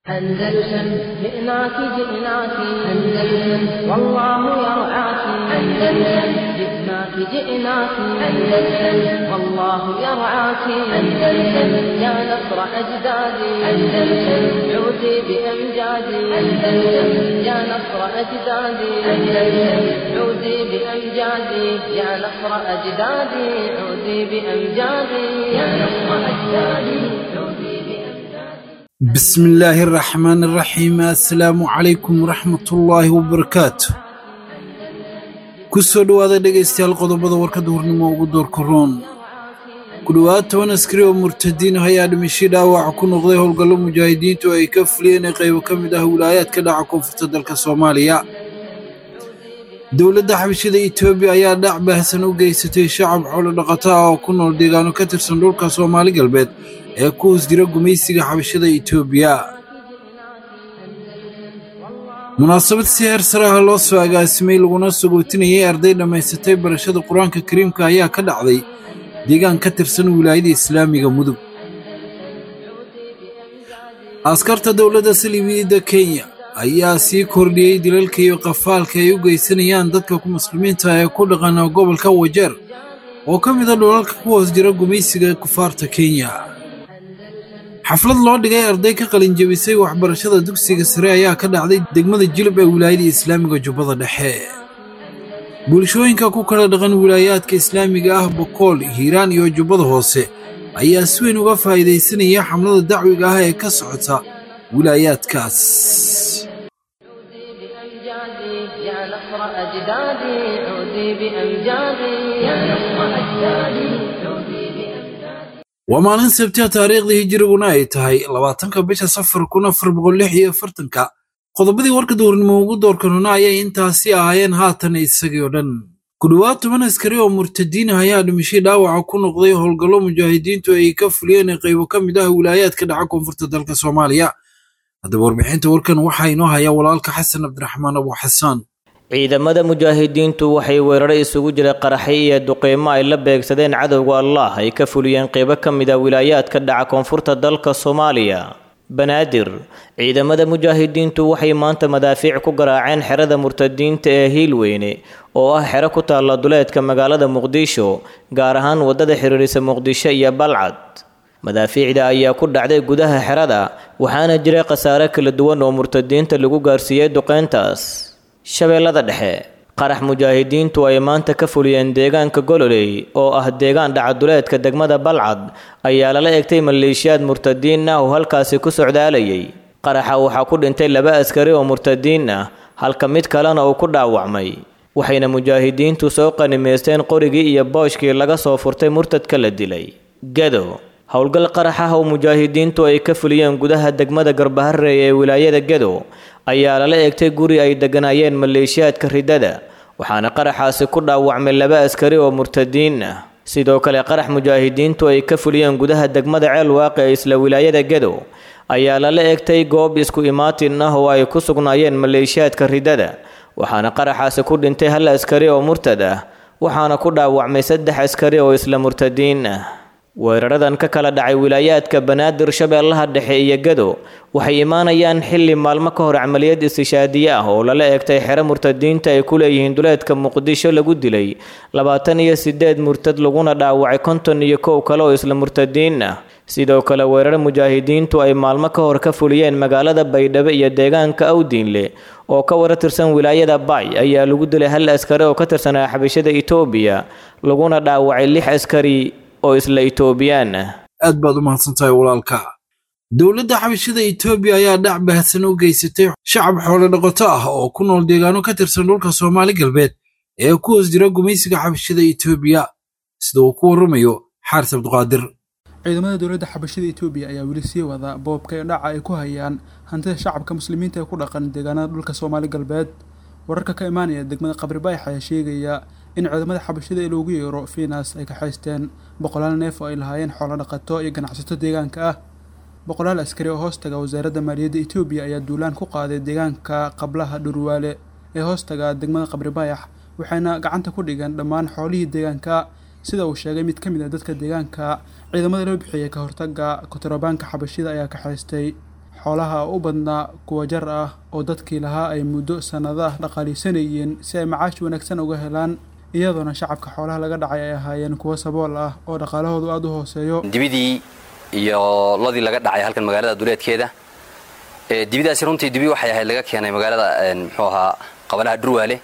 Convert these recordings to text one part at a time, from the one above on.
أندلسن جئناك جئناك أندلسن والله يرعاك أندلسن جئناك جئناك أندلسن والله يرعاك أندلسن يا نصر أجدادي أندلسن عودي بأمجادي أندلسن يا نصر أجدادي أندلسن عودي بأمجادي يا نصر أجدادي عودي بأمجادي يا نصر أجدادي عودي بأمجادي بسم الله الرحمن الرحيم assalaamu calaykum waraxmatullaahi wabarakaatu kusoo dhowaada dhegaystayaal qodobada warkada hornimo ugu doorka roon ku dhowaad toban askari oo murtadiin ah ayaa dhimashii dhaawaca ku noqday howlgallo mujaahidiintu ay ka fuliyeen ee qaybo ka mid ah wilaayaadka dhaca koonfurta dalka soomaaliya dowladda xabashada etoobiya ayaa dhac baahsan u geysatay shacab xoolo dhaqato ah oo ku nool deegaano ka tirsan dhulka soomaali galbeed ee ku hoos jira gumaysiga xabashada etoobiya munaasabad si heer sare ah loo soo agaasimay laguna sagootinayay arday dhammaysatay barashada qur-aanka kariimka ayaa ka dhacday deegaan ka tirsan wilaayada islaamiga mudug askarta dowladda saliibiyadda kenya ayaa sii kordhiyey dilalka iyo qafaalka ay u geysanayaan dadka ku muslimiinta ee ku dhaqana gobolka wajeer oo ka mid a dhulalka ku hoos jira gumaysiga kufaarta kenya xaflad loo dhigay arday ka qalin jebisay waxbarashada dugsiga sare ayaa ka dhacday degmada jilib ee wilaayada islaamiga jubbada dhexe bulshooyinka ku kala dhaqan wilaayaadka islaamiga ah bokool hiiraan iyo jubbada hoose ayaa si weyn uga faa'iidaysanaya xamlada dacwiga ah ee ka socota wilaayaadkaas بأمجادي يا نصر أجدادي عودي بأمجادي يا نصر أجدادي عودي بأمجادي waa maalin sabtiha taariikhdii hijiriguna ay tahay labaatanka bisha safar kun afar boqol lix iyo afartanka qodobadii warka duurnimo ugu doorkanuna ayay intaasi ahaayeen haatan isagii oo dhan ku dhowaad toban askari oo murtadiin ah ayaa dhimashay dhaawaca ku noqday howlgallo mujaahidiintu ay ka fuliyeen ee qaybo ka mid ah wilaayaadka dhaca koonfurta dalka soomaaliya haddaba warbixinta warkan waxaa inoo haya walaalka xasan cabdiraxmaan abu xasaan ciidamada mujaahidiintu waxay weeraro isugu jira qaraxyo iyo duqeymo ay la beegsadeen cadowga allah ay ka fuliyeen qeybo ka mid a wilaayaadka dhaca koonfurta dalka soomaaliya banaadir ciidamada mujaahidiintu waxay maanta madaafiic ku garaaceen xerada murtadiinta ee hiilweyne oo ah xero ku taalla duleedka magaalada muqdisho gaar ahaan waddada xiriirisa muqdisho iyo balcad madaafiicda ayaa ku dhacday gudaha xerada waxaana jira khasaare kala duwan oo murtadiinta lagu gaarsiiyey duqeyntaas shabeellada dhexe qarax mujaahidiintu ay maanta ka fuliyeen deegaanka gololey oo ah deegaan dhacaduleedka degmada balcad ayaa lala egtay maleeshiyaad murtadiin ah oo halkaasi ku socdaalayay qaraxa waxaa ku dhintay laba askari oo murtadiin ah halka mid kalena uu ku dhaawacmay waxayna mujaahidiintu soo qanimaysteen qorigii iyo booshkii laga soo furtay murtadka la dilay gado howlgal qarax ah oo mujaahidiintu ay ka fuliyeen gudaha degmada garbaharey ee wilaayada gado ayaa lala eegtay guri ay degganaayeen maleeshiyaadka ridada waxaana qaraxaasi ku dhaawacmay laba askari oo murtadiin ah sidoo kale qarax mujaahidiintu ay ka fuliyeen gudaha degmada ceel waaqi ee isla wilaayada gado ayaa lala eegtay goob isku imaatin ah oo ay ku sugnaayeen maleeshiyaadka ridada waxaana qaraxaasi ku dhintay hal askari oo murtad ah waxaana ku dhaawacmay saddex askari oo isla murtadiin ah weeraradan ka kala dhacay wilaayaadka banaadir shabeellaha dhexe iyo gado waxay imaanayaan xilli maalmo ka hor camaliyad istishaadiye ah oo lala eegtay xero murtadiinta ay ku leeyihiin duleedka muqdisho lagu dilay labaatan iyo sideed murtad laguna dhaawacay konton iyo kow kale oo isla murtadiin ah sidoo kale weerar mujaahidiintu ay maalmo ka hor ka fuliyeen magaalada baydhabo iyo deegaanka awdiinle oo ka wara tirsan wilaayada bay ayaa lagu dilay hal askari oo ka tirsanaa xabashada etoobiya laguna dhaawacay lix askari oo isla itoobiyaan ah aad baad u mahadsantahay walaalka dowladda xabashada etoobiya ayaa dhac baahsan u geysatay shacab xoolo dhaqato ah oo ku nool deegaano ka tirsan dhulka soomaali galbeed ee ku hoos jira gumaysiga xabashada etoobiya sida uu ku warramayo xaaris cabduqaadir ciidamada dowladda xabashada etoobiya ayaa weli sii wada boobka iyo dhaca ay ku hayaan hantida shacabka muslimiinta ee ku dhaqan deegaanada dhulka soomaali galbeed wararka ka imaanaya degmada qabri baayax ayaa sheegaya in ciidamada xabashada ee loogu yeero finas ay kaxaysteen boqolaal neef oo ay lahaayeen xoolo dhaqato iyo ganacsato deegaanka ah boqolaal askari oo hoostaga wasaaradda maaliyadda etoobiya ayaa duulaan ku qaaday deegaanka qablaha dhurwaale ee hoostaga degmada qabri baayax waxayna gacanta ku dhigeen dhammaan xoolihii deegaanka sida uu sheegay mid ka mid a dadka deegaanka ciidamada loo bixiyey ka hortaga kontarobaanka xabashida ayaa kaxaystay xoolaha u badnaa kuwa jar ah oo dadkii lahaa ay muddo sannado ah dhaqaalisanayeen si ay macaash wanaagsan uga helaan iyadoona shacabka xoolaha laga dhacay ay ahaayeen kuwo sabool ah oo dhaqaalahoodu aada u hooseeyo dibidii iyo lodii laga dhacay halkan magaalada duleedkeeda dibidaasi runtii dibi waxay ahayd laga keenay magaalada muxuu ahaa qabalaha dhurwaale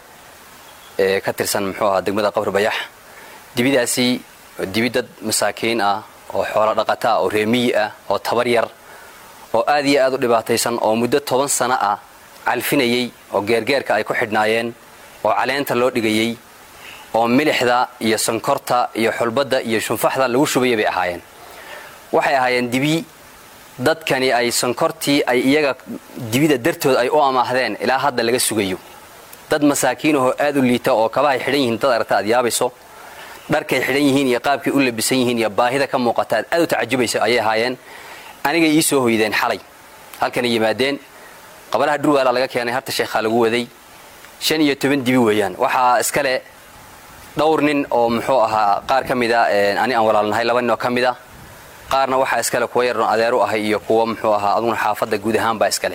ee ka tirsan muxuu ahaa degmada qabri bayax dibidaasi dibi dad masaakiin ah oo xoolo dhaqata ah oo reemiyi ah oo tabar yar oo aad iyo aad u dhibaataysan oo muddo toban sano ah calfinayey oo geergeerka ay ku xidhnaayeen oo caleenta loo dhigayey oo milixda iyo sankorta iyo xulbadda iyo shunfaxda lagu shubaya bay ahaayeen waxay ahaayeen dibi dadkani ay sankortii ay iyaga dibida dartood ay u amaahdeen ilaa hadda laga sugayo dad masaakiinahoo aad u liita oo kabahay xidhan yihiin dad aragta aad yaabayso dharkay xidhan yihiin iyo qaabkay u labisan yihiin iyo baahida ka muuqata aad aad u tacajubaysa ayay ahaayeen anigay ii soo hoydeen xalay halkanay yimaadeen qabalaha dhurwaala laga keenay harta sheekhaa lagu waday shan iyo toban dibi weeyaan waxaa iskale dhowr nin oo muxuu ahaa qaar ka mida ani aan walaalnahay laba nin oo ka mida qaarna waxaa iskale kuwa yaroon adeeru ahay iyo kuwa muxuu ahaa aduguna xaafadda guud ahaanbaa iskale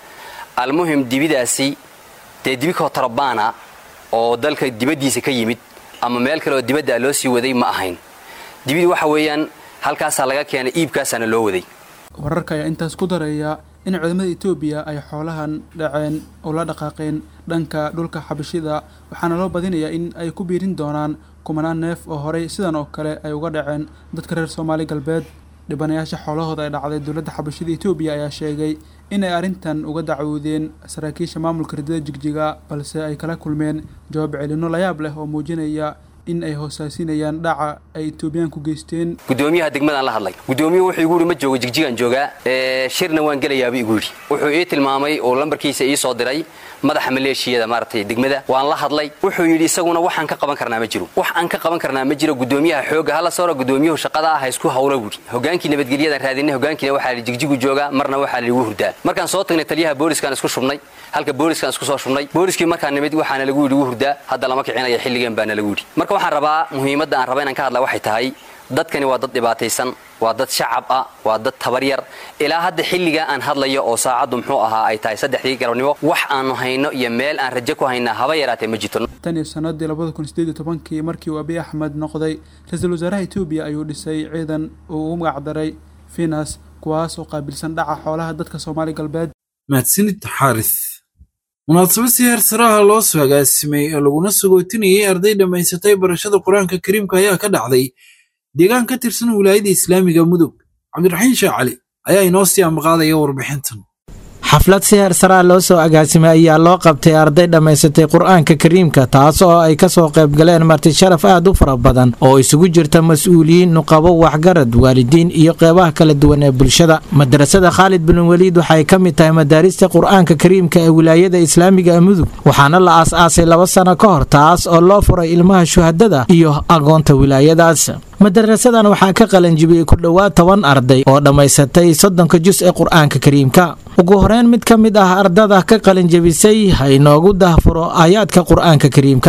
almuhim dibidaasi dee dibi kootarbaana oo dalka dibaddiisa ka yimid ama meel kale oo dibadda loo sii waday ma ahayn dibidii waxa weeyaan halkaasaa laga keenay iibkaasaana loo waday wararka ayaa intaas ku daraya in ciidamada etoobiya ay xoolahan dhaceen oo la dhaqaaqeen dhanka dhulka xabashida waxaana loo badinayaa in ay ku biirin doonaan kumanaan neef oo horey sidan oo kale ay uga dhaceen dadka reer soomaali galbeed dhibanayaasha xoolahooda ay dhacday dowladda xabashida etoobiya ayaa sheegay inay arrintan uga dacwoodeen saraakiisha maamulka ridada jigjiga balse ay kala kulmeen jawaab celinno layaab leh oo muujinaya in ay hoosaasinayaan dhaca ay etoobiyaan ku geysteen gudoomiyaha degmadaan la hadlay gudoomiyuhu wuxuu igu yidhi ma joogo jigjigaan joogaa shirna waan gelayaabuu igu yidhi wuxuu ii tilmaamay oo lambarkiisa ii soo diray madaxa maleeshiyada maaragtay degmada waan la hadlay wuxuu yidhi isaguna waxaan ka qaban karnaa ma jiro wax aan ka qaban karnaa ma jiro gudoomiyaha xooga hala soora gudoomiyuhu shaqada ah ha isku hawla buuri hogaankii nabadgelyadaan raadinay hogaankiina waxaa la jigjigu joogaa marna waxaa la igu hurdaa markaan soo tagnay taliyaha booliskaan isku shubnay halka booliskaan isku soo shubnay booliskii markaan nimid waxaana lagu yidhi igu hurdaa hadda lama kicinaya xilligan baana lagu yidhi marka waxaan rabaa muhiimadda aan raba inaan ka hadla waxay tahay dadkani waa dad dhibaataysan waa dad shacab ah waa dad tabar yar ilaa hadda xilligaa aan hadlayo oo saacaddu muxuu ahaa ay tahay saddexdii galabnimo wax aanu hayno iyo meel aan rajo ku haynaa haba yaraatee ma jirto tan iyo sanadii labada kun sideed iyo tobankii markii uu abiy axmed noqday ra-iisul wasaaraha etoobiya ayuu dhisay ciidan uu ugu magacdaray finas kuwaas oo qaabilsan dhaca xoolaha dadka soomaali galbeed mahadsanid xaaris munaasabad si heer saraha loo soo agaasimay oo laguna sagootinayay arday dhammaysatay barashada qur-aanka kariimka ayaa ka dhacday deegaan ka tirsan wilaayada islaamiga mudug cabdiraxiin sheekh cali ayaa inoo sii ambaqaadaya warbixintan xaflad si heer saraa loo soo agaasimay ayaa loo qabtay arday dhammaysatay qur-aanka kariimka taas oo ay kasoo qaybgaleen marti sharaf aad u fara badan oo isugu jirta mas-uuliyiin nuqabo waxgarad waalidiin iyo qeybaha kala duwan ee bulshada madarasada khaalid bin weliid waxay ka mid tahay madaarista qur-aanka kariimka ee wilaayada islaamiga mudug waxaana la aas-aasay laba sano ka hor taas oo loo furay ilmaha shuhadada iyo agoonta wilaayadaas madarasadan waxaa ka qalanjibiyey ku dhowaad toban arday oo dhammaysatay soddonka jus ee qur-aanka kariimka ugu horeyn mid ka mid ah ardada ka qalinjabisay ha inoogu dahfuro aayaadka qur-aanka kariimka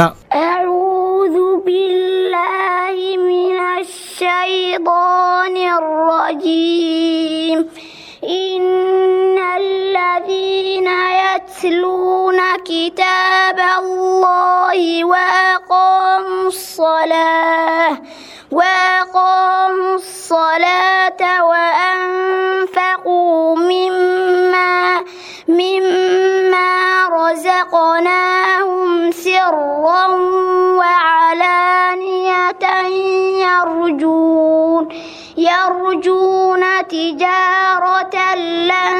أعوذ بالله من الشيطان الرجيم إن الذين يتلون كتاب الله وأقاموا الصلاة وأقاموا الصلاة وأنفقوا مما مما رزقناهم سرا وعلانية يرجون يرجون تجارة لن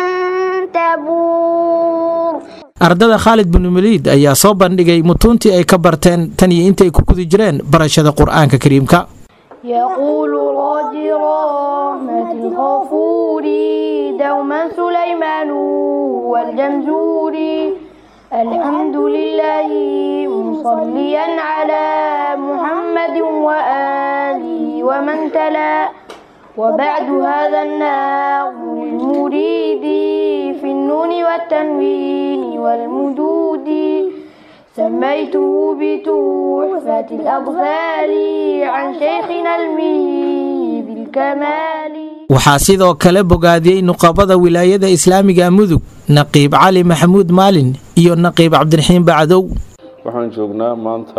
تبور ardada khaalid bin weliid ayaa soo bandhigay mutuuntii ay ka barteen tan iyo intay ku guda jireen barashada qur-aanka kariimka يقول راجي رحمة الغفور دوما سليمان والجمزوري الحمد لله مصليا على محمد وآله ومن تلا وبعد هذا النظم للمريد في النون والتنوين والمدود سميته بتحفة الأطفال عن شيخنا المهي بالكمال waxaa sidoo kale bogaadiyey nuqabada wilaayada islaamiga mudug naqiib cali maxamuud maalin iyo naqiib cabdiraxiin bacdow waxaan joognaa maanta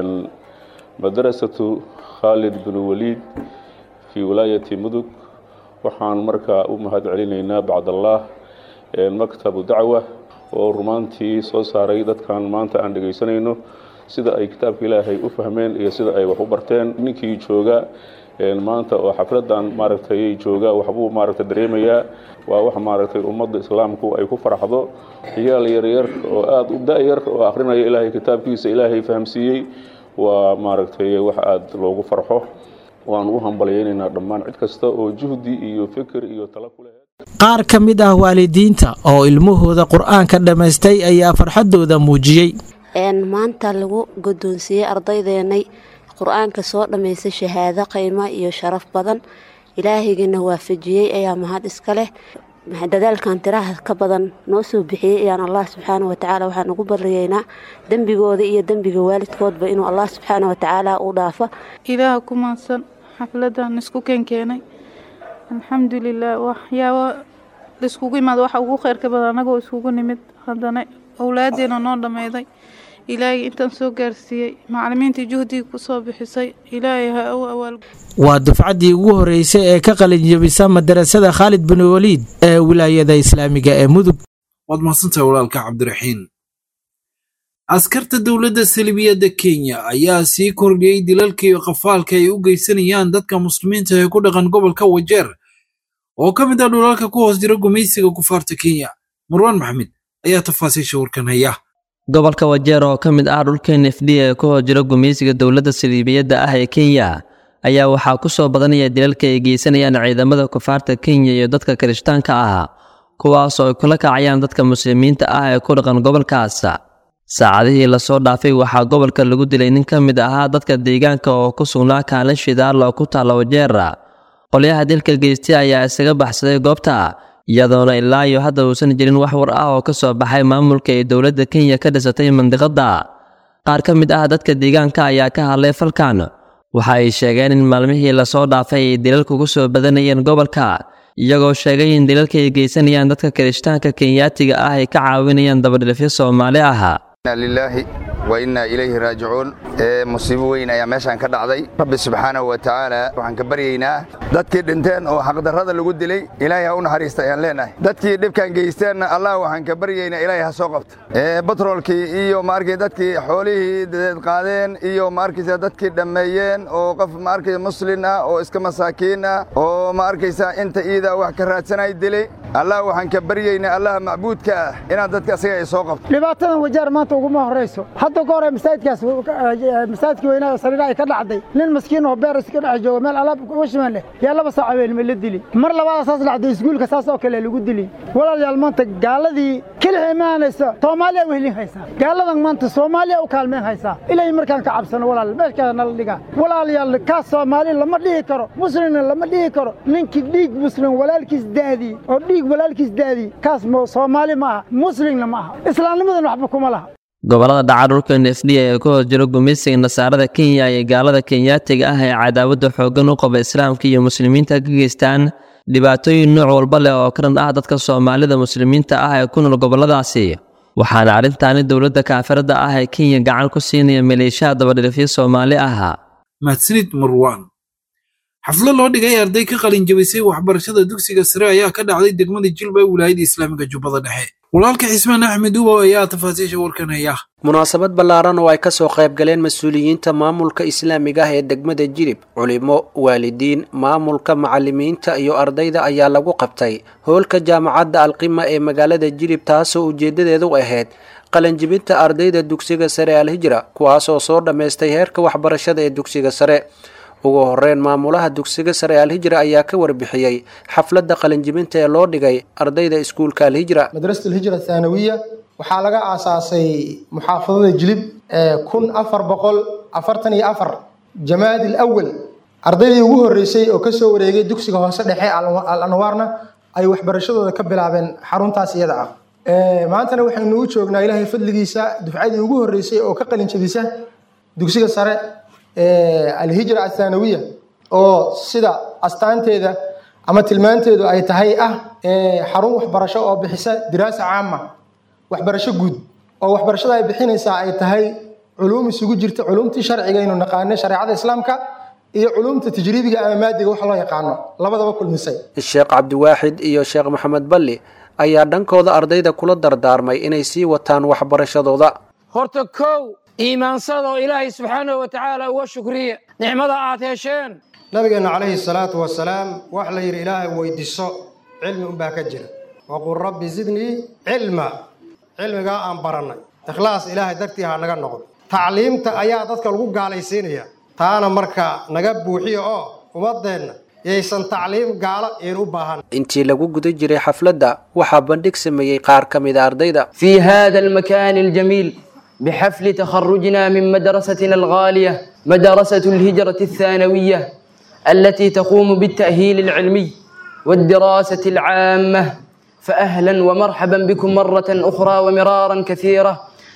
madarasatu khaalid bin waliid fii wilaayati mudug waxaan markaa u mahad celinaynaa bacdallaah maktabu dacwa oo rumaantii soo saaray dadkan maanta aan dhegaysanayno sida ay kitaabka ilaahay u fahmeen iyo sida ay wax u barteen ninkii jooga maanta oo xafladan maaragtay jooga waxbuu maaragtay dareemayaa waa wax maaragtay ummadda islaamku ay ku farxdo ciyaal yaryar oo aada u da-yar oo akrinaya ilaahay kitaabkiisa ilaahay fahamsiiyey waa maaragtay wax aada loogu farxo waan u hambalyaynaynaa dhammaan cid kasta oo juhdi iyo fikir iyo talo ku lehed qaar ka mid ah waalidiinta oo ilmahooda qur-aanka dhammaystay ayaa farxaddooda muujiyey maanta lagu guddoonsiiyey ardaydeenay qur-aanka soo dhammaystay shahaado qiimo iyo sharaf badan ilaahaygiina waafajiyey ayaa mahad iska leh dadaalkan tiraha ka badan noo soo bixiyey ayaan allah subxaana watacaala waxaan ugu baryaynaa dembigooda iyo dembiga waalidkoodba inuu allah subxaana watacaala u dhaafo ilaaha ku maadsan xafladan isku keenkeenay alxamdulilah waxyaaba laiskugu imaada waxa ugu kheyrka badan anagoo iskugu nimid haddana owlaadeena noo dhammayday ilaahay intaan soo gaarsiiyey macalimiintii juhdigii kusoo bixisay ilaahay ha u awaal waa dufcaddii ugu horreysay ee ka qalinjabisa madarasada khaalid bin waliid ee wilaayada islaamiga ee mudug waad mahadsantahay walaalka cabdiraxiin askarta dowladda salibiyadda kenya ayaa sii kordhiyey dilalka iyo qafaalka ay u geysanayaan dadka muslimiinta ee ku dhaqan gobolka wajeer oo ka mid ah dhulalka ku hoos jira gumaysiga kufaarta kenya marwaan maxamed ayaa tafaasiisha warkan haya gobolka wajeer oo ka mid ah dhulka n f d ee ku hoos jira gumaysiga dowladda saliibiyadda ah ee kenya ayaa waxaa ku soo badanaya dilalka ay geysanayaan ciidamada kufaarta kenya iyo dadka kirishtaanka ah kuwaas oo ay kula kacayaan dadka muslimiinta ah ee ku dhaqan gobolkaas saacadihii lasoo dhaafay waxaa gobolka lagu dilay nin ka mid ahaa dadka deegaanka oo ku sugnaa kaalin shidaal oo ku taalla wajeera qolyaha dilka geystay ayaa isaga baxsaday goobta iyadoona ilaa iyo hadda uusan jirin wax war ah oo ka soo baxay maamulka ay dowladda kenya ka dhisatay mandiqadda qaar ka mid ah dadka deegaanka ayaa ka hadlay falkan waxa ay sheegeen in maalmihii lasoo dhaafay ay dilalku ku soo badanayeen gobolka iyagoo sheegay in dilalka ay geysanayaan dadka kirishtaanka kenyaatiga ah ay ka caawinayaan dabadhilifyo soomaali ah lilaahi wa innaa ilayhi raajicuun musiibo weyn ayaa meeshaan ka dhacday rabbi subxaanahu wa tacaala waxaan ka baryaynaa dadkii dhinteen oo xaqdarrada lagu dilay ilaahay ha u naxariista ayaan leenahay dadkii dhibkan geysteenna allah waxaan ka baryaynaa ilaahay ha soo qabta batroolkii iyo maarkay dadkii xoolihii dadeed qaadeen iyo maarkaysa dadkii dhammeeyeen oo qof maarkaysa muslin ah oo iska masaakiin ah oo maarkaysa inta iida wax ka raadsanay dilay allah waxaan ka baryaynaa allaha macbuudka ah inaad dadka asaga ay soo qabto dhibaatadan wajaar maanta uguma horrayso hadda ka hore masaajidkaas masaajidkii weynaa sariira ay ka dhacday nin maskiin oo beer iska dhex jooga meel alaab washiman leh yaa laba saac habeenimo la dili mar labaada saas dhacday iskuulka saas oo kale lagu dili walaalayaal maanta gaaladii kelix imaanaysa soomaaliya wehlin haysaa gaaladan maanta soomaaliya u kaalmeen haysaa ilaahay markaan ka cabsano walaal meeshkaa nala dhigaa walaalayaal kaas soomaali lama dhihi karo muslimna lama dhihi karo ninkii dhiig muslim walaalkiis daadii oo dhiig walaalkiis daadii kaas soomaali ma aha muslimna ma aha islaamnimadan waxba kuma laha gobollada dhaca dhulka n f d ee ku hoos jiro gumaysiga nasaarada kenya iyo gaalada kenyaatiga ah ee cadaawadda xooggan u qaba islaamka iyo muslimiinta ka geystaan dhibaatooyin nooc walba leh oo karan ah dadka soomaalida muslimiinta ah ee ku nool gobolladaasi waxaana arrintaani dowladda kaafiradda ah ee kenya gacan ku siinaya maleeshaha dabadhilifyo soomaali ah mahadsanid marwaan xaflo loo dhigay arday ka qalin jabisay waxbarashada dugsiga sare ayaa ka dhacday degmada jilba ee wilaayada islaamiga jubbada dhexe walaalka xismaan axmed ubow ayaa tafaasiisha warkan haya munaasabad ballaaran oo ay ka soo qayb galeen mas-uuliyiinta maamulka islaamiga ah ee degmada jilib culimo waalidiin maamulka macalimiinta iyo ardayda ayaa lagu qabtay hoolka jaamacadda alqima ee magaalada jilib taasoo ujeeddadeedu ahayd qalanjibinta ardayda dugsiga sare alhijra kuwaasoo soo dhammaystay heerka waxbarashada ee dugsiga sare ugu horeyn maamulaha dugsiga sare alhijra ayaa ka warbixiyey xafladda qalinjibinta ee loo dhigay ardayda iskuulka alhijra madrasat alhijra thaanawiya waxaa laga aasaasay muxaafadada jilib kun afar boqol afartan iyo afar jamaad alawal ardaydii ugu horreysay oo kasoo wareegay dugsiga hoose dhexe al anwaarna ay waxbarashadooda ka bilaabeen xaruntaas iyada ah maantana waxaynu u joognaa ilaahay fadligiisa dufcadii ugu horreysay oo ka qalinjabisa dugsiga sare alhijra athaanawiya oo sida astaanteeda ama tilmaanteedu ay tahay ah xarun waxbarasho oo bixisa diraasa caama waxbarasho guud oo waxbarashada ay bixinaysaa ay tahay culuum isugu jirta culuumtii sharciga aynu naqaanay shareecada islaamka iyo culuumta tajriibiga ama maadiga wax loo yaqaano labadaba kulmisay sheekh cabdiwaaxid iyo sheekh maxamed balli ayaa dhankooda ardayda kula dardaarmay inay sii wataan waxbarashadooda horta kow iimaansadoo ilaahay subxaanahu wa tacaala uga shukriya nicmada aad hesheen nabigeenna calayhi salaatu wasalaam wax la yidhi ilaahay weydiiso cilmi unbaa ka jira waqul rabbi zidnii cilma cilmigaa aan barannay ikhlaas ilaahay dartii ha naga noqdo tacliimta ayaa dadka lagu gaalaysiinaya taana marka naga buuxiya oo ummaddeenna yaysan tacliim gaalo een u baahan intii lagu guda jiray xafladda waxaa bandhig sameeyey qaar ka mid a ardayda في هذا المكان الجميل بحفل تخرجنا من مدرستنا الغالية مدرسة الهجرة الثانوية التي تقوم بالتأهيل العلمي والدراسة العامة فأهلا ومرحبا بكم مرة أخرى ومرارا كثيرة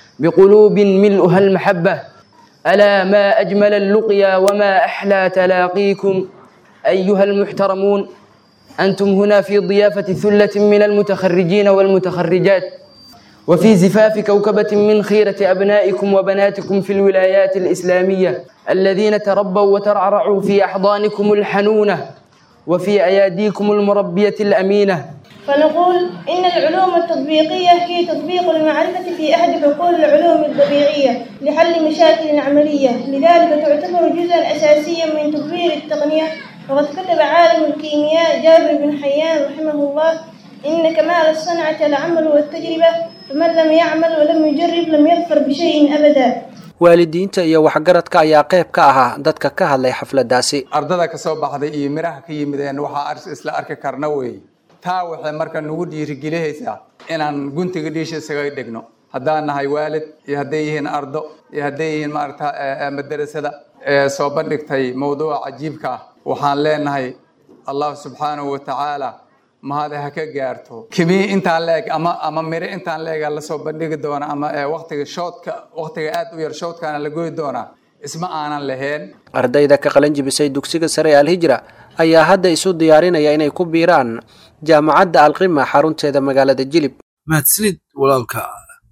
بقلوب ملؤها المحبة ألا ما أجمل اللقيا وما أحلى تلاقيكم أيها المحترمون أنتم هنا في ضيافة ثلة من المتخرجين والمتخرجات وفي زفاف كوكبة من خيرة أبنائكم وبناتكم في الولايات الإسلامية الذين تربوا وترعرعوا في أحضانكم الحنونة وفي أياديكم المربية الأمينة فنقول إن العلوم التطبيقية هي تطبيق المعرفة في أحد حقول العلوم الطبيعية لحل مشاكل عملية لذلك تعتبر جزءا أساسيا من تطوير التقنية وقد كتب عالم الكيمياء جابر بن حيان رحمه الله إن كمال الصنعة العمل والتجربة فمن لم يعمل ولم يجرب لم يظفر بشيء أبدا waalidiinta iyo waxgaradka ayaa qayb ka ahaa dadka ka hadlay xafladdaasi ardada ka soo baxday iyo miraha ka yimideen waxaa isla arki karna weeye taa waxay marka nagu dhiirigelihaysaa inaan guntiga dhiisha isaga dhigno haddaan nahay waalid iyo hadday yihiin ardo iyo hadday yihiin maarata madarasada ee soo bandhigtay mawduuca cajiibka ah waxaan leenahay allah subxaanahu wa tacaala mahade ha ka gaarto kimii intaan leeg ama ama mire intaan leega lasoo bandhigi doona ama waqtiga shoodka waqtiga aad u yar shoodkaana la goyi doonaa isma aanan lahayn ardayda ka qalan jibisay dugsiga sare ee alhijra ayaa hadda isu diyaarinaya inay ku biiraan jaamacadda alqima xarunteeda magaalada jilib mahadsanid walaalka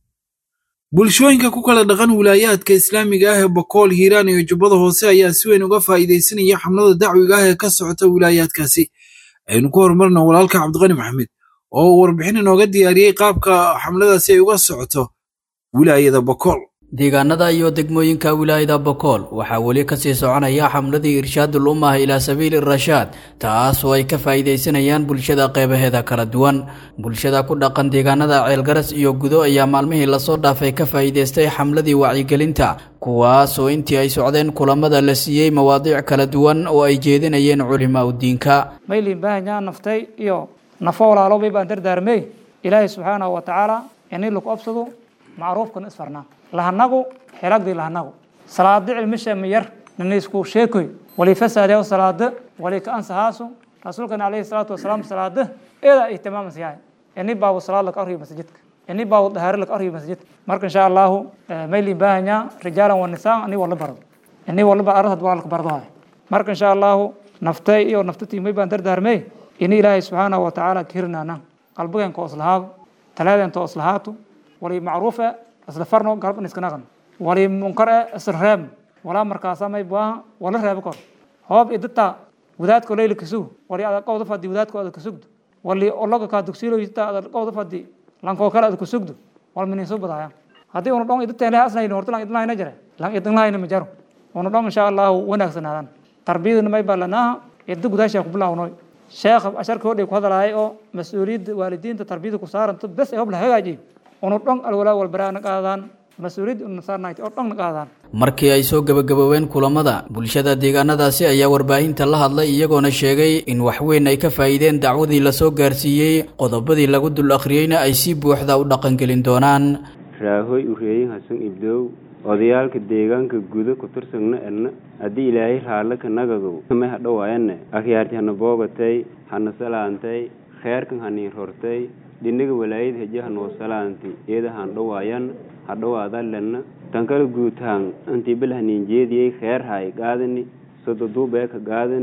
bulshooyinka ku kala dhaqan wilaayaadka islaamiga ah ee bokool hiiraan iyo jubbada hoose ayaa si weyn uga faa'iidaysanaya xamlada dacwiga ah ee ka socota wilaayaadkaasi aynu ku horumarna walaalka cabdiqani maxamed oo warbixin inooga diyaariyey qaabka xamladaasi ay uga socoto wilaayada bokool deegaanada iyo degmooyinka wilaayada bokool waxaa weli kasii soconaya xamladii irshaadul ummah ilaa sabiili rashaad taas oo ay ka faa'iidaysanayaan bulshada qeybaheeda kala duwan bulshada ku dhaqan deegaanada ceelgaras iyo gudo ayaa maalmihii lasoo dhaafay ka faa'iidaystay xamladii wacyigelinta kuwaas oo intii ay socdeen kulamada la siiyey mawaadiic kala duwan oo ay jeedinayeen culimaa udiinka maylin baahanyaa naftay iyo nafo walaalobay baan dardaarmey ilaahay subxaanahu wa tacaala inay lagu absado macruufkan isfarnaa lahanagu xelagdii lahanagu salaado cilmisha miyar nanaysku sheekoy wali fasaadayo salaado wali ka ansahaasu rasuulkana alayhi salaatu wasalaam salaado eeda ay tamaamas yahay ini baabu salaad laga arriyo masjidka ini baabu dahaaro laga arriyo masjidka marka insha allahu maylin baahanya rijaalan wa nisaan ini wala bardo ini wala bar arad waa laga bardo marka insha allahu naftay iyo naftatii may baan dardaarmey ini ilaahay subxaanahu wa tacaala kirnaana qalbigeen ko islahaado talaadeen to islahaato wali macruufa isla farno galban iska naqan wali munkar eh isla reeb walaa markaasa may baaha wala reebo kor hoob idata wadaadko leyli kasug wali ada qowda fadi wadaadko ada kasugdo wali ologa kaa dugsiilo ita ada qowda fadi lankoo kale ada kasugdo wal miniso badaya haddii una dhong idata leh asnayno horta lang idinlahayna jare lang idinlahayna ma jaro una dhong insha allahu wanaagsanaadaan tarbiyadana may baa lanaaha idda gudaashaa ku bilaawnoy sheekh asharka hodhay ku hadalaayay oo mas-uuliyadda waalidiinta tarbiyada ku saaranto bes ay hob la hagaajiyo unu dhong alwalaa walbaraa na qaadaan mas-uuliyadda una saarnayd oo dhong na qaadaan markii ay soo gebagaboobeen kulamada bulshada deegaanadaasi ayaa warbaahinta la hadlay iyagoona sheegay in waxweyn ay ka faa'iideen dacwadii lasoo gaarsiiyey qodobadii lagu dul akhriyeyna ay si buuxda u dhaqangelin doonaan raahoy ureeyin hasan ibdow odayaalka deegaanka guda ku tirsagna edna haddii ilaahay raalle ka nagagow kame hadhowaayane akhyaarti hana boogatay hana salaantay kheerkan hanii rortay dhinaga walaayad heje hanoo salaanti eeda han dhowaayan hadhowaadalenna tankala guutaan antii bel haniinjeediyey kheer hay qaadani sododuubee ka qaadani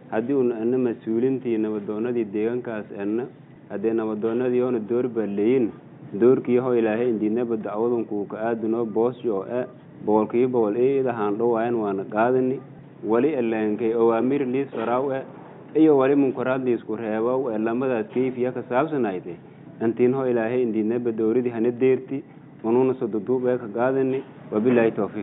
haddii una ana mas-uulintii nabadoonadii deegaankaas ana haddee nabadoonadii oona door baa leeyin doorkiiho ilaahay indiidnaba dacwadunku ka aadunoo boosjo oo e boqolkiiba boqol eedahaan dhowaayan waana qaadani wali alaankay awaamir liis faraaw e iyo wali munkaraad liisku reebow ee lamadaas kayfiya ka saabsanayde antiinho ilaahay indiidnaba dowladii hana deerti ununa sododuub ee ka qaadani wabilaahi towfiiq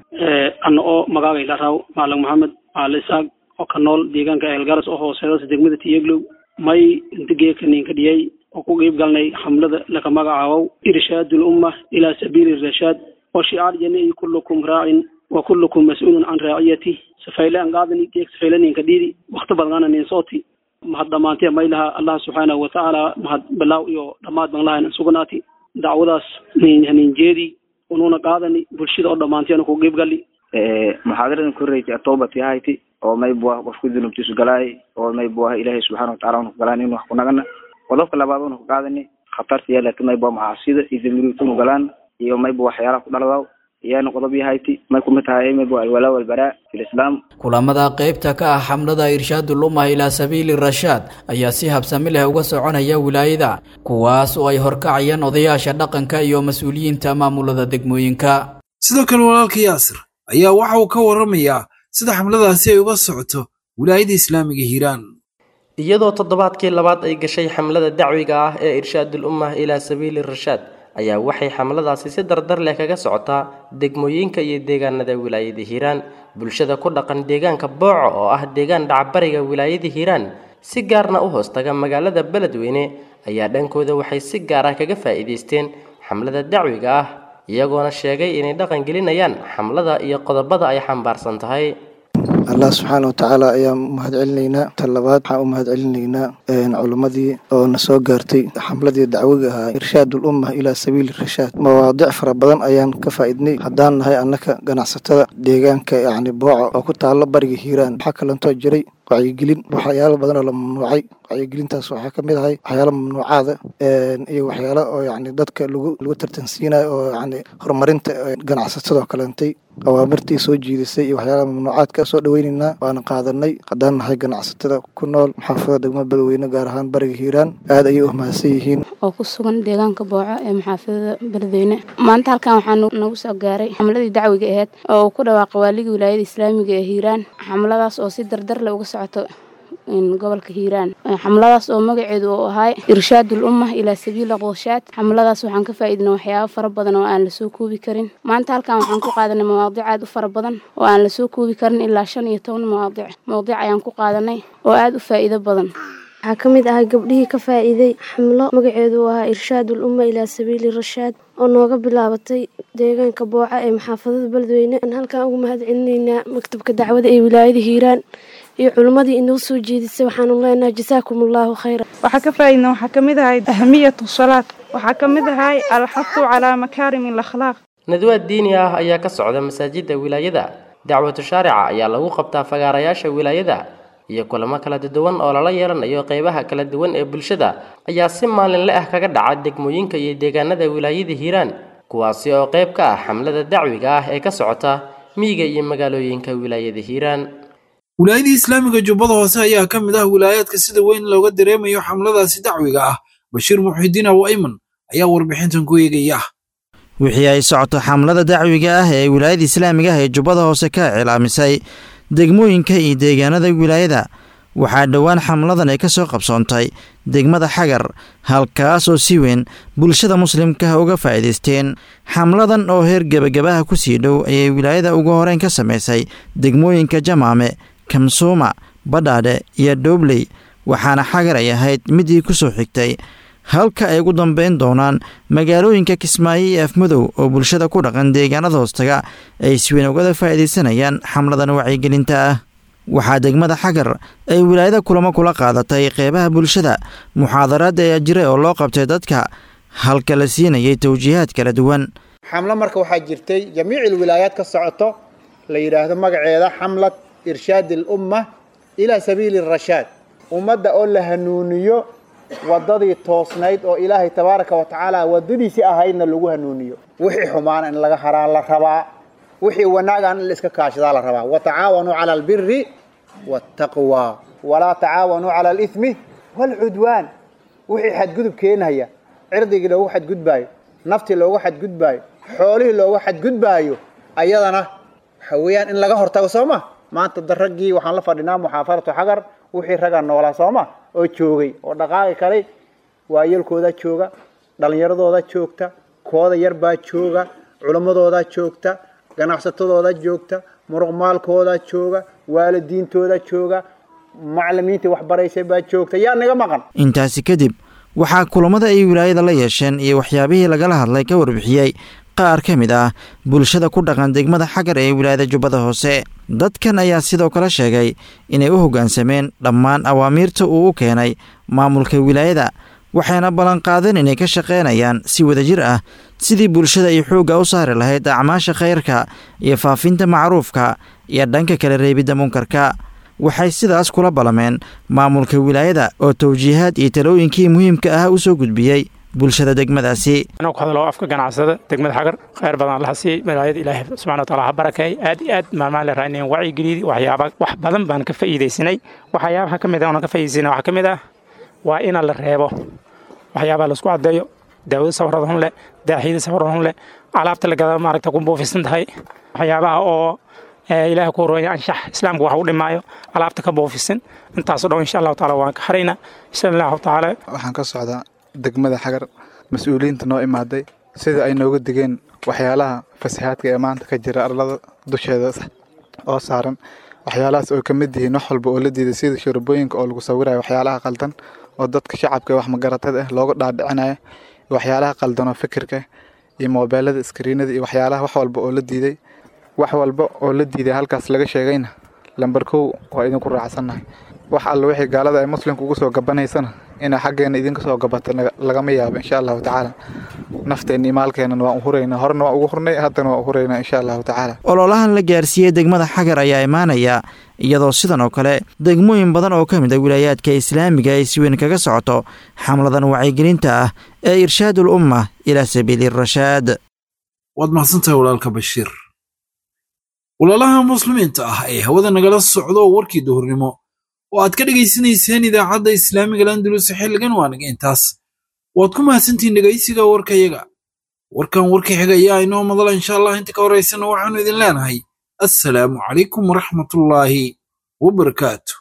ana oo magaagay dharaw maalig maxamed maali isaaq oo ka nool deegaanka eelgaras oo hooseedas degmada tiyeglow may inta geeka ninka dhiyay oo ku qiib galnay xamlada laka magacaabow irshaadul umma ilaa sabiili rashaad oo shicaar jani kullukum raacin wa kullukum mas-uulun can raaciyati safayle an qaadani geek safayle ninka dhiidi wakti badnana nin sooti mahad dhamaantee maylaha allah subxaanahu watacaala mahad bilaaw iyo dhammaad ban lahayn sugnaati dacwadaas nin nin jeedi ununa qaadani bulshada oo dhammaanteena ku qiib gali muxaadaradan korreysay atoobat yahayti oo may buah qofku dunubtiisu galaay oo may buah ilaahay subxaana wataala una ku galaan inu wax ku nagana qodobka labaad una ku qaadani khatarta yeelata may buah macaasida iyo damiruutunu galaan iyo may bu waxyaalaha ku dhaladaw iyaana qodob yahayti may kumid tahay may bu alwalaa walbaraa fi lislaam kulamada qaybta ka ah xamlada irshaadul ummah ilaa sabiili rashaad ayaa si habsami leh uga soconaya wilaayada kuwaas oo ay horkacayaan odayaasha dhaqanka iyo mas-uuliyiinta maamulada degmooyinka sidoo kale walaalka yaasir ayaa waxa uu ka warramayaa sida xamladaasi ay uga socoto wilaayada islaamiga hiiraan iyadoo toddobaadkii labaad ay gashay xamlada dacwiga ah ee irshaadul ummah ilaa sabiili rashaad ayaa waxay xamladaasi si dardar leh kaga socotaa degmooyinka iyo deegaanada wilaayada hiiraan bulshada ku dhaqan deegaanka booco oo ah deegaan dhacbariga wilaayada hiiraan si gaarna u hoostaga magaalada beledweyne ayaa dhankooda waxay si gaar ah kaga faa'iidaysteen xamlada dacwiga ah iyagoona sheegay inay dhaqan gelinayaan xamlada iyo qodobada ay xambaarsan tahay allah subxaana watacaala ayaan mahad celinaynaa ta labaad waxaan u mahad celinaynaa culimmadii oo na soo gaartay xamladii dacwiga ahaa irshaadul umma ilaa sabiili rashaad mawaadic fara badan ayaan ka faa'iidnay haddaan nahay annaka ganacsatada deegaanka yacni booco oo ku taalo bariga hiiraan waxaa kalantoo jiray wacyigelin waxyaalo badan oo la mamnuucay wacyigelintaas waxaa ka mid ahay waxyaalo mamnuucaada iyo waxyaalo oo yacni dadka lagu lagu tartansiinayo oo yacni horumarinta ganacsatadoo kalentay awaamirtii soo jiidisay iyo waxyaalaha mamnuucaadka soo dhaweynaynaa waana qaadanay haddaan nahay ganacsatada ku nool maxaafada degmada beledweyne gaar ahaan bariga hiiraan aad ayay u mahadsan yihiin oo ku sugan deegaanka booco ee maxaafadada beledweyne maanta halkan waxaa nagu soo gaaray xamladii dacwiga aheyd oo uu ku dhawaaqay waaligii wilaayada islaamiga ee hiiraan xamladaas oo si dardar leh uga socoto gobolka hiiraan xamladaas oo magaceedu uu ahay irshaadul ummah ilaa sabiili qooshaad xamladaas waxaan ka faa'iidnay waxyaabo fara badan oo aan lasoo koobi karin maanta halkan waxaan ku qaadanay mawaadic aad u fara badan oo aan lasoo koobi karin ilaa shan iyo toban mawaadic mawdic ayaan ku qaadanay oo aad u faa'iido badan waxaa ka mid ahay gabdhihii ka faa'iiday xamlo magaceedu uu ahaa irshaadul umma ilaa sabiili rashaad oo nooga bilaabatay deegaanka booca ee maxaafadada beledweyne aan halkan ugu mahad celinaynaa maktabka dacwada ee wilaayada hiiraan iyo culimmadii inoo soo jeedisay waxaanu leenahay jasaakum allaahu khayra waxaa ka faa'iidna waxaa ka mid ahay ahmiyatu salaad waxaa ka mid ahay alxafu calaa makaarim alakhlaaq nadwaad diini ah ayaa ka socda masaajidda wilaayada dacwatu shaarica ayaa lagu qabtaa fagaarayaasha wilaayada iyo kulamo kala duwan oo lala yeelanayo qeybaha kala duwan ee bulshada ayaa si maalinle ah kaga dhaca degmooyinka iyo deegaanada wilaayada hiiraan kuwaasi oo qayb ka ah xamlada dacwiga ah ee ka socota miyiga iyo magaalooyinka wilaayada hiiraan wilaayadii islaamiga jubbada hoose ayaa ka mid ah wilaayaadka sida weyn looga dareemayo xamladaasi dacwiga ah bashiir muxidiin aw ayman ayaa warbixintan ku eegaya wixii ay socoto xamlada dacwiga ah ee wilaayada islaamiga ah ee jubbada hoose ka cilaamisay degmooyinka iyo deegaanada wilaayada waxaa dhowaan xamladan ay ka soo qabsoontay degmada xagar halkaas oo si weyn bulshada muslimkaah uga faa'iidaysteen xamladan oo heer gebagabaha ku sii dhow ayay wilaayada ugu horeyn ka samaysay degmooyinka jamaame kamsuuma badhaadhe iyo dhoobley waxaana xagar ay ahayd midii ku soo xigtay halka ay ugu dambeyn doonaan magaalooyinka kismaayo iyo afmadow oo bulshada ku dhaqan deegaanada hoostaga ay isweyn ugada faa'iidaysanayaan xamladan wacyigelinta ah waxaa degmada xagar ay wilaayada kulamo kula qaadatay qeybaha bulshada muxaadaraadda ayaa jiray oo loo qabtay dadka halka la siinayay tawjiihaad kala duwan xamlo marka waxaa jirtay jamiic wilaayaad ka socoto la yidhaahdo magaceeda xamlad irshaad alumma ilaa sabiili rashaad ummadda oo la hanuuniyo waddadii toosnayd oo ilaahay tabaaraka wa tacaala waddadiisii ahaydna lagu hanuuniyo wixii xumaana in laga haraa la rabaa wixii wanaagan in la iska kaashadaa la rabaa watacaawanuu cala albiri waataqwa walaa tacaawanuu cala alithmi waalcudwaan wixii xadgudub keenaya cirdigii loogu xadgudbaayo naftii loogu xadgudbaayo xoolihii loogu xadgudbaayo ayadana waxa weeyaan in laga hortago soo ma maanta da raggii waxaan la fadhinaa muxaafaratu xagar wixii ragga noolaa soo ma oo joogay oo dhaqaaqi kalay waayelkooda jooga dhallinyaradooda joogta kooda yar baa jooga culammadooda joogta ganacsatadooda joogta muruqmaalkooda jooga waalidiintooda jooga macallimiintii waxbaraysay baa joogta yaa naga maqan intaasi kadib waxaa kulamada ay wilaayada la yeesheen iyo waxyaabihii lagala hadlay ka warbixiyey qaar ka mid ah bulshada ku dhaqan degmada xagar ee wilaayada jubbada hoose dadkan ayaa sidoo kale sheegay inay u hoggaansameen dhammaan awaamiirta uu u keenay maamulka wilaayada waxayna ballanqaadeen inay ka shaqaynayaan si wadajir ah sidii bulshada ay xoogga u saari lahayd acmaasha khayrka iyo faafinta macruufka iyo dhanka kala reebidda munkarka waxay sidaas kula ballameen maamulka wilaayada oo tawjiihaad iyo talooyinkii muhiimka ah u soo gudbiyey bulshada degmadaasi anuu ku hadlo afka ganacsada degmada xagar khayr badan laha siiyey wilaayada ilaahay subxana wataala ha barakeey aad iyo aad maalmahan la raadinayn wacyigeliyadii waxyaaba wax badan baan ka faa'iidaysanay waxyaabaha ka mid ah oona ka faa'iidaysanay waxaa ka mid ah waa ina la reebo waxyaabaha laisku caddeeyo daawada safarada hun leh daaxiyada safarada hun leh alaabta la gada maaragta ku buufisan tahay waxyaabaha oo ilaahay ku horooya anshax islaamka wax u dhimaayo alaabta ka buufisan intaasoo dhan insha allahu taala waan ka haraynaa insha allahu taala waxaan ka socdaa degmada xagar mas-uuliyiinta noo imaaday sida ay nooga digeen waxyaalaha fasahaadka ee maanta ka jira arlada dusheeda oo saaran waxyaalahaas oo ka mid yihiin wax walba oo la diiday sida shurubooyinka oo lagu sawirayo waxyaalaha qaldan oo dadka shacabka wax magaratada ah looga dhaadhicinayo waxyaalaha qaldan oo fikirka iyo moobeelada iskriinada iyo waxyaalaha wax walba oo la diiday wax walba oo la diiday halkaas laga sheegayna lambar kow waa idinku raacsannahay wax alla wixii gaalada ay muslimka ugu soo gabanaysana inay xaggeena idinka soo gabato lagama yaabo insha allahu tacaala nafteenna iyo maalkeennan waan u huraynaa horena waan ugu hurnay haddana waan u huraynaa insha allahu tacaala ololahan la gaarsiiyey degmada xagar ayaa imaanaya iyadoo sidan oo kale degmooyin badan oo ka mid a wilaayaadka islaamiga ay si weyn kaga socoto xamladan wacyigelinta ah ee irshaadul umma ilaa sabiili rashaad waad mahadsantahay walaalka bashiir walaalaha muslimiinta ah ee hawada nagala socdo warkii duhurnimo oo aad ka dhegaysanayseen idaacadda islaamiga landulus xilligan waanaga intaas waad ku mahadsantihiin dhegaysiga warkayaga warkan warka xiga ayaa inoo madala insha allah inta ka horaysana waxaanu idin leenahay assalaamu calaykum waraxmatullaahi wabarakaatu